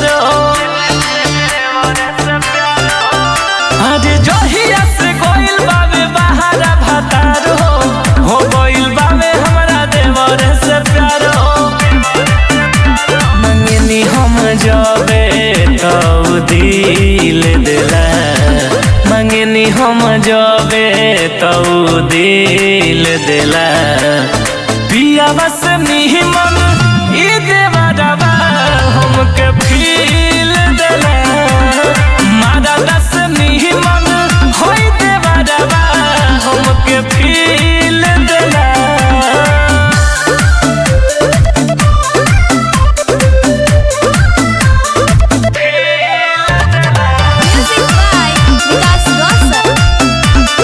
प्यारो अरे जहिया से गोइल बावे बहारा भातारो हो गोइल बावे हमरा देवर से प्यारो मंगनी हम जबे तो दिल दिला मंगनी हम जबे तो दिल दिला पिया बस निमन ई देवरवा हमके फील दिला मारा दस निमन होई देवरवा हमके फील दिला Music by Vikas Rosa.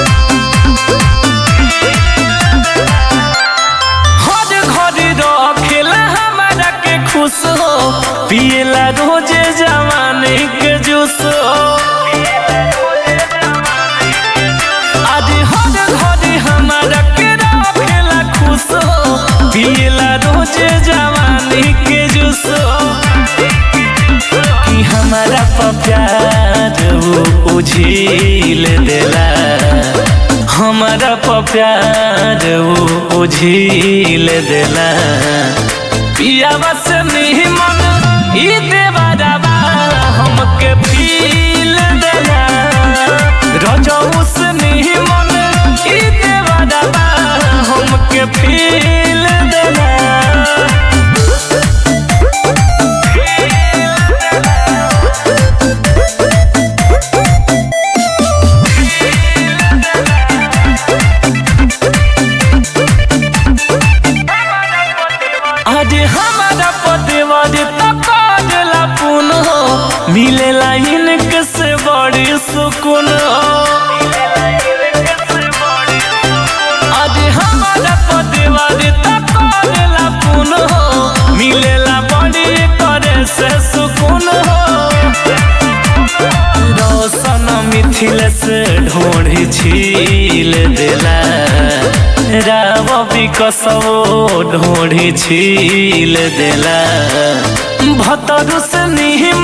हर घड़ी रखेला हमारा के खुश हो पियला रोजे जवानी के जूस हो आज हर घड़ी हमारा के रखेला खुश हो पियला रोजे जवानी के जूस हो कि हमारा पर प्यार वो उझिल देला हमारा पर प्यार वो उझिल देला पियावा से निमन ई देवरवा हमके फील देला रजऊ से निमन ई देवरवा हमके फील देला अरे हमारा पतिवाद तकाजला पुन हो मिलेला इनके से बड़ी सुकून हो अरे हमारा पतिवाद तकाजला पुन हो मिलेला बड़ी करे से सुकून हो रोशन मिथिल से ढोढ़ी छील देला राव विकसवो ढोढ़ी छील देला भतरु से निहिम